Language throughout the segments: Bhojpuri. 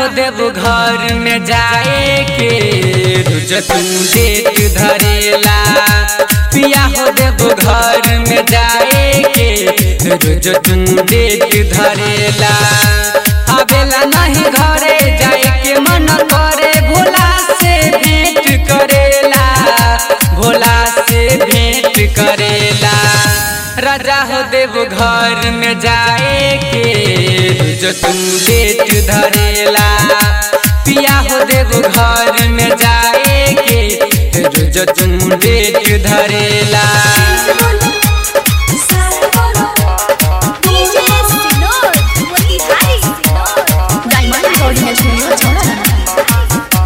हो देव घर में जाए के रुज तू डेट धरेला पिया हो देव घर में जाए के रुज तू डेट धरेला आवेला नहीं घरे जाए के मन करे भोला से भेंट करेला भोला से भेंट करेला राजा हो देव घर में जाए के जो तू डेट धरेला पिया हो देव घर में जाए के जो तू डेट धरेला डायमंड रिकॉर्डिंग स्टूडियो छौड़ा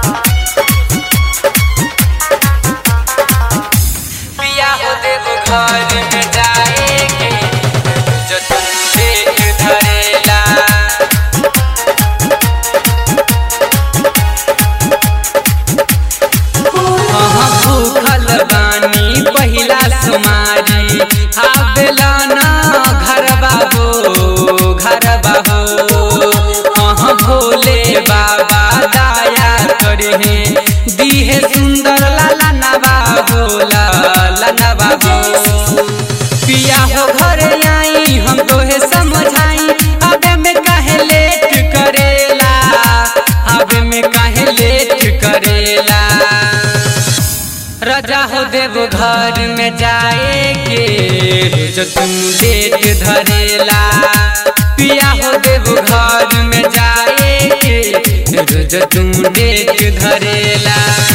पिया हो देव घर में जाए के जो तू डेट धरेला हाँ भूखल बानी पहिला सुमारी आवेला ना घर बाबू घर बाबू हाँ भोले बाबा दया करे दीहे सुंदर लाला नवा भोला लाला बाबू पिया हो घर आई हम तोहे समझाई अबे में काहे लेट करेला अबे में काहे लेट करेला राजा हो देव घर में जाए के जो तुम डेट धरेला पिया हो देव घर में जाए के जो तुम डेट धरेला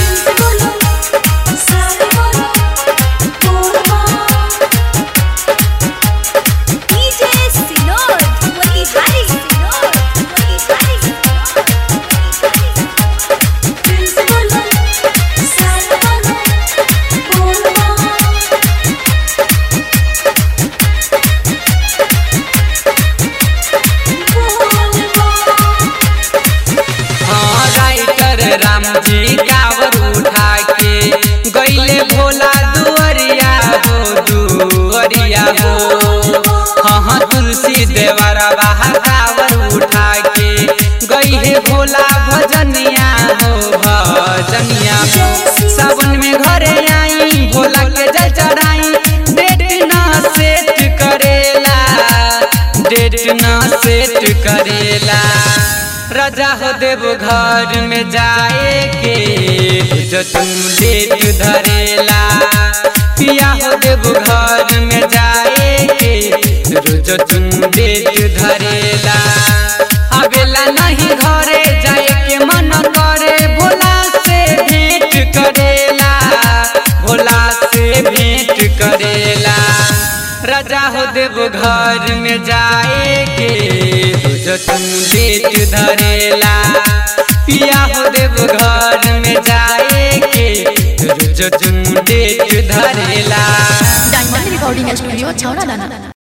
हाँ राइटर राम जी कावर उठा के गईले भोला दुअरिया हो दुअरिया हो हाँ हाँ तुलसी देवरा बाहा कावर उठा के गई है भोला भजनिया हो भजनिया हो सावन में घरे आई भोला के जल चढ़ाई डेट ना सेट करेला डेट ना सेट करेला राजा हो देव घर में जाए के जो तुम डेट धरेला पिया हो देव घर में जाए के जो तुम डेट धरेला आवेला नहीं घरे जाए के मन करे भोला से भेंट करेला भोला से भेंट करेला राजा हो देव घर में जाए के जो तुम डेट धरेला पिया हो देव घर में जाए के जो तुम डेट धरेला डायमंड रिकॉर्डिंग स्टूडियो छौड़ा दाना